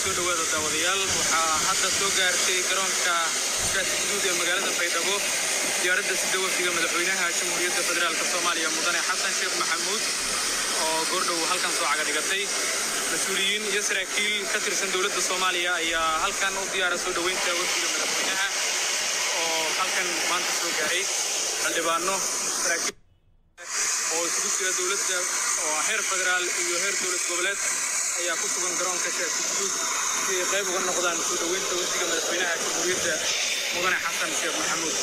soo dhawaada daawadayaal waxaa hadda soo gaartay garoonka iskaasi guduud ee magaalada baydhabo diyaaradda sida wafdiga madaxweynaha jamhuuriyadda federaalk soomaaliya mudane xasan sheekh maxamuud oo goordhow halkan soo caga dhigatay mas-uuliyiin iyo saraakiil ka tirsan dowladda soomaaliya ayaa halkan u diyaara soo dhoweynta wafdiga madaxweynaha oo halkan maanta soo gaaray xildhibaano saraakiil oo isugu jira dowladda oo heer federaal iyo heer dowlad goboleed ayaa ku sugan garoonka shaasi guduud si ay qayb uga noqdaan soo dhoweynta wafdiga madaxweynaha jamhuuriyadda mudane xasan sheekh maxamuud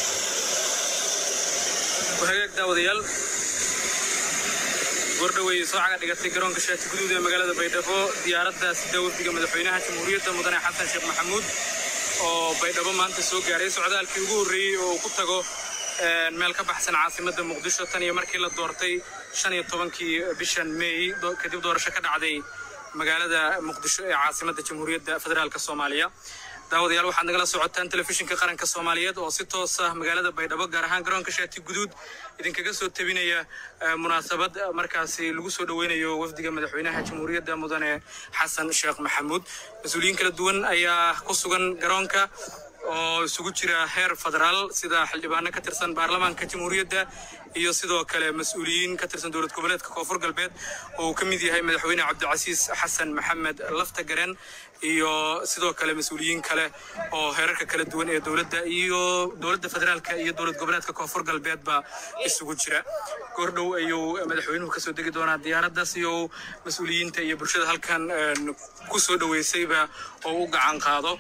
wahagaag daawadayaal gordhowey soo caga dhigatay garoonka shaati guduud ee magaalada baydhabo diyaaradda sida wafdiga madaxweynaha jamhuuriyadda mudane xasan sheekh maxamuud oo baydhabo maanta soo gaaray socdaalkii ugu horreeyey oo uu ku tago meel ka baxsan caasimadda muqdisho tan iyo markii la doortay shan iyo tobankii bishan meey kadib doorasho ka dhacday magaalada muqdisho ee caasimadda jamhuuriyadda federaalk soomaaliya daawadayaal waxaad nagala socotaan telefishinka qaranka soomaaliyeed oo si toos ah magaalada baydhabo gaar ahaan garoonka shaati guduud idinkaga soo tebinaya munaasabad markaasi lagu soo dhoweynayo wafdiga madaxweynaha jamhuuriyadda mudane xasan sheekh maxamuud mas-uuliyiin kala duwan ayaa ku sugan garoonka oo isugu jira heer federaal sida xildhibaano ka tirsan baarlamaanka jamhuuriyadda iyo sidoo kale mas-uuliyiin ka tirsan dowlad goboleedka koonfur galbeed oo uu ka mid yahay madaxweyne cabdicasiis xasan maxamed lafta garen iyo sidoo kale mas-uuliyiin kale oo heerarka kala duwan ee dowladda iyo dowladda federaalka iyo dowlad goboleedka koonfur galbeedba isugu jira goordhow ayuu madaxweynuhu kasoo degi doonaa diyaaraddaas iyo mas-uuliyiinta iyo bulshada halkan ku soo dhoweysayba oo u gacan qaado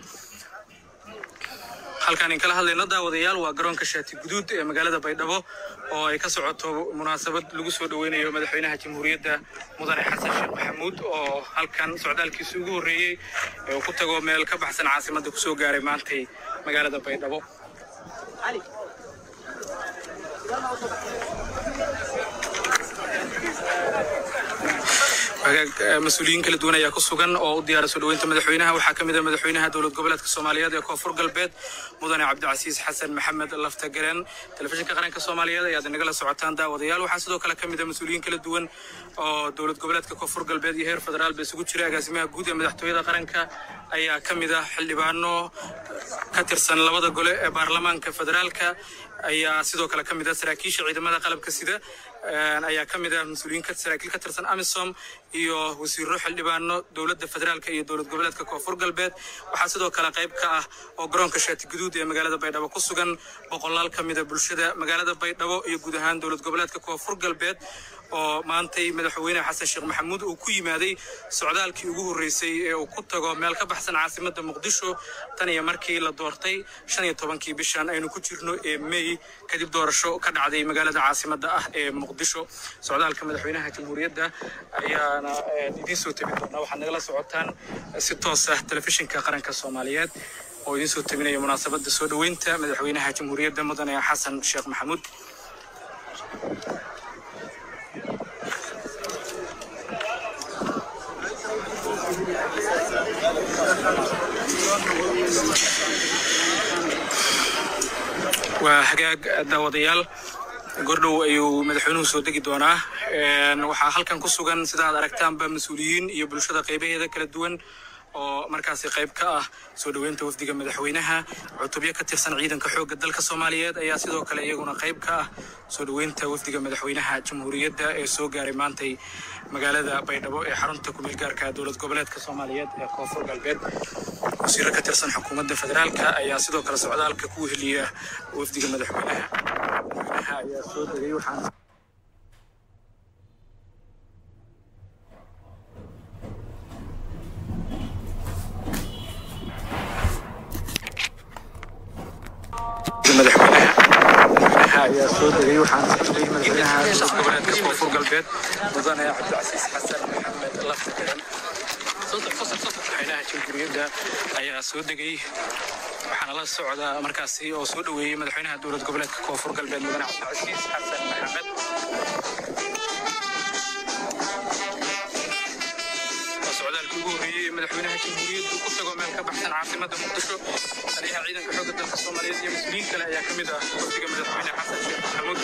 halkaan in kala hadlayno daawadayaal waa garoonka shaati guduud ee magaalada baydhabo oo ay ka socoto munaasabad lagu soo dhoweynayo madaxweynaha jamhuuriyadda mudane xasan sheekh maxamuud oo halkan socdaalkiisa ugu horreeyey ee uu ku tago meel ka baxsan caasimadda kusoo gaaray maantay magaalada baydhabo mas-uuliyiin kala duwan ayaa ku sugan oo u diyaara soo dhoweynta madaxweynaha waxaa ka mid ah madaxweynaha dowlad goboleedka soomaaliyeed ee koonfur galbeed mudane cabdicasiis xasan maxamed lafta garen telefishinka qaranka soomaaliyeed ayaad inagala socotaan daawadayaal waxaa sidoo kale ka mid ah mas-uuliyiin kala duwan oo dowlad goboleedka koonfur galbeed iyo heer federaal ba isugu jira agaasimaha guud ee madaxtooyada qaranka ayaa ka mid ah xildhibaano ka tirsan labada gole ee baarlamaanka federaalka ayaa sidoo kale ka mid ah saraakiisha ciidamada qalabka sida ayaa ka mid ah mas-uuliyiin saraakiil ka tirsan amisom iyo wasiiro xildhibaano dowladda federaalka iyo dowlad goboleedka koonfur galbeed waxaa sidoo kale qayb ka ah oo garoonka shaati guduud ee magaalada baydhabo ku sugan boqolaal ka mida bulshada magaalada baydhabo iyo guud ahaan dowlad goboleedka koonfur galbeed oo maantay madaxweyne xasan sheekh maxamuud uu ku yimaaday socdaalkii ugu horreysay ee uu ku tago meel ka baxsan caasimadda muqdisho tan iyo markii la doortay shan iyo tobankii bishan aynu ku jirno ee mey kadib doorasho ka dhacday magaalada caasimadda ah ee muqdisho socdaalka madaxweynaha jamhuuriyadda ayaana idiin soo tebin doonaa waxaad nagala socotaan si toos ah telefishinka qaranka soomaaliyeed oo idiin soo tebinaya munaasabadda soo dhoweynta madaxweynaha jamhuuriyadda mudane xasan sheekh maxamuud waa hagaag daawadayaal gordhow ayuu madaxweynuhu soo degi doonaa waxaa halkan ku sugan sida aad aragtaanba mas-uuliyiin iyo bulshada qaybaheeda kala duwan oo markaasi qayb ka ah soo dhoweynta wafdiga madaxweynaha cutubyo ka tirsan ciidanka xoogga dalka soomaaliyeed ayaa sidoo kale iyaguna qayb ka ah soo dhoweynta wafdiga madaxweynaha jamhuuriyadda ee soo gaaray maantay magaalada baydhabo ee xarunta kumeel gaarka dowlad goboleedka soomaaliyeed ee koonfur galbeed wasiiro ka tirsan xukuumadda federaalka ayaa sidoo kale socdaalka ku weheliya wafdiga madaxweynaha madaxweynaha ayaa soo degay waxaana ayaa soo degay waxaana sugay madaxweynaha dowlad goboleedka koonfur galbeed mudane cabdicasiis xasan maxamed lafta garan madaxweynaha jamhuuriyadda ayaa soo degay waxaana la socda markaasi oo soo dhoweeyey madaxweynaha dowlad goboleedka koonfur galbeed mudane cabdicasiis xasan maxamed socdaalkii ugu horreeyey ee madaxweynaha jamhuuriyaddu ku tago meel ka baxsan caasimadda muqdisho taliyaha ciidanka xoogga dalka soomaaliyeed iyo mas-uuliyiin kale ayaa ka mid ah wafdiga madaxweyne xasan sheekh maxamuud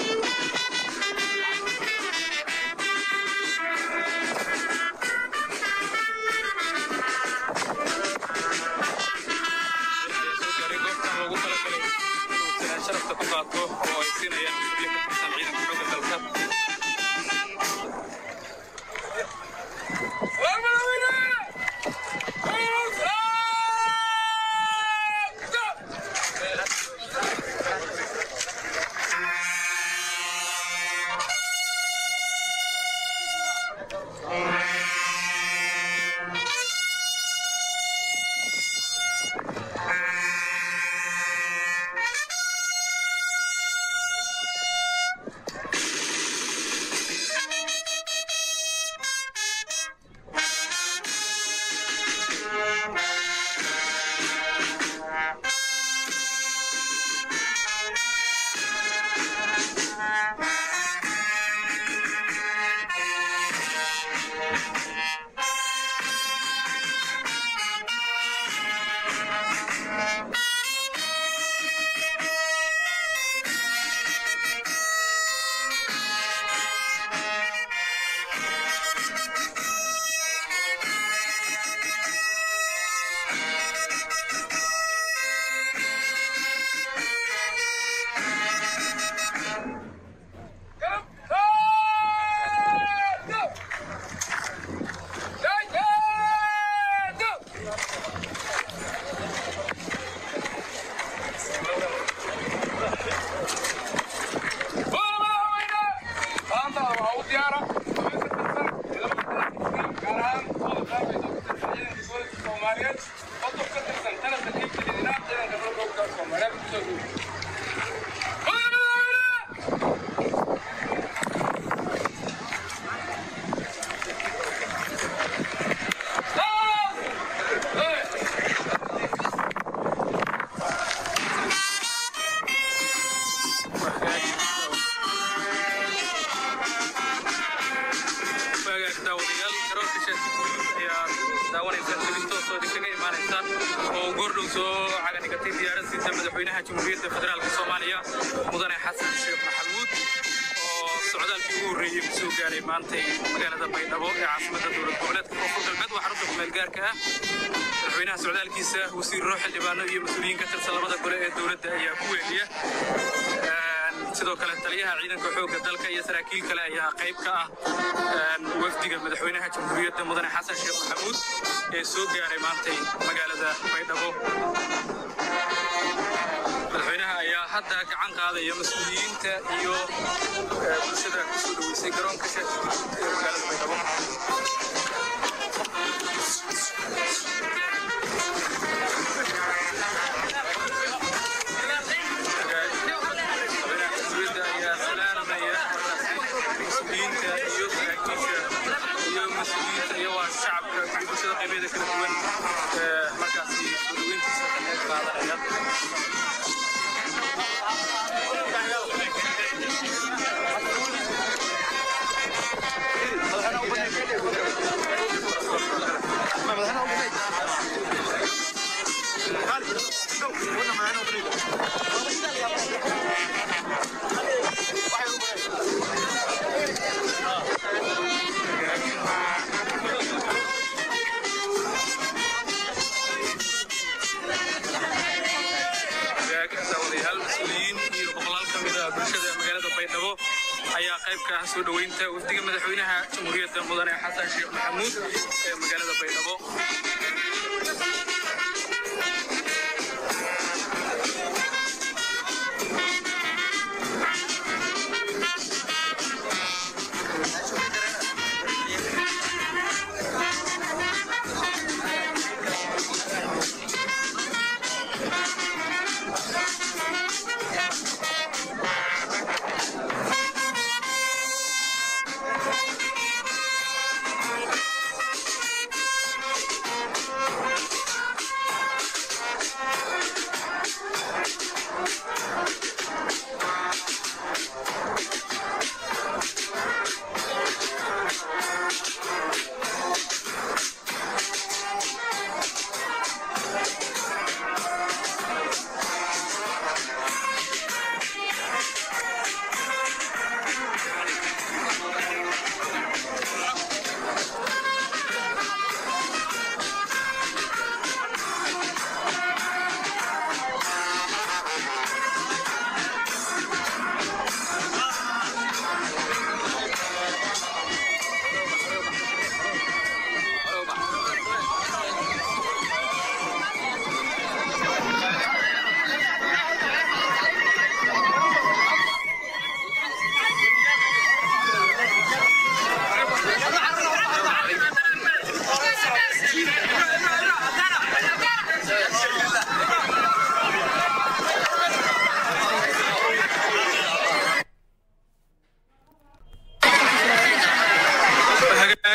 madaxweynaha jamhuuriyadda federaalk soomaaliya mudane xasan sheekh maxamuud oo socdaalkii ugu horreeyey ku soo gaaray maantay magaalada baydhabo ee caasimadda dowlad goboleedka koonfur galbeed waa xarunta kumeel gaarka ah madaxweynaha socdaalkiisa wasiirro xildhibaano iyo mas-uuliyiin ka tirsan labada gole ee dowladda ayaa ku weeliya sidoo kale taliyaha ciidanka xoogga dalka iyo saraakiil kale ayaa qayb ka ah wafdiga madaxweynaha jamhuuriyadda mudane xasan sheekh maxamuud ee soo gaaray maantay magaalada baydhabo madaxweynaha ayaa hadda gacan qaadaya mas-uuliyiinta iyo bulshada ku soo dhoweysay garoonka shaatiguud ee magaalada baydhabo shacabka iyo bulshada qaybeeda kala duwan markaasi soo dhoweyntiisa ka qayb qaadanaya daawadayaal mas-uuliyiin iyo boqolaal ka mid ah bulshada magaalada baydhabo ayaa qayb ka ah soo dhoweynta wafdiga madaxweynaha jamhuuriyadda mudane xasan sheekh maxamuud ee magaalada baydhabo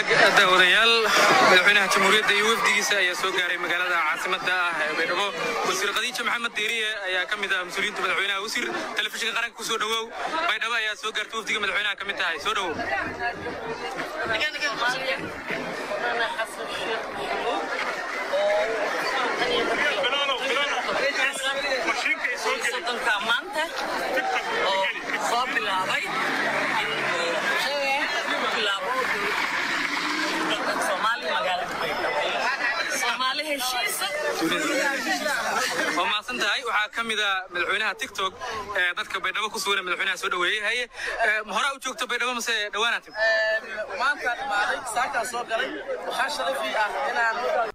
hagaag daawadayaal madaxweynaha jamhuuriyadda iyo wafdigiisa ayaa soo gaaray magaalada caasimadda ah ee baydhabo wasiir khadiija maxamed deeriye ayaa ka mid ah mas-uuliyiinta madaxweynaha wasiir telefishinka qaranka ku soo dhowow baydhabo ayaa soo gaartay wafdiga madaxweynaha ka mid tahay soo dhowow soddonka maanta oo soo bilaabay bilaabo soomaali magaalada baydhabo soomaali heshiisa waa mahadsan tahay waxaa ka mid ah madaxweynaha tiktok ee dadka baydhabo ku sugan ee madaxweynaha soo dhoweeyey haye horaa u joogto baydhabo mase dhowaanaa timi maanta dhimaaday saakaa soo galay waxaa sharafii ah inaan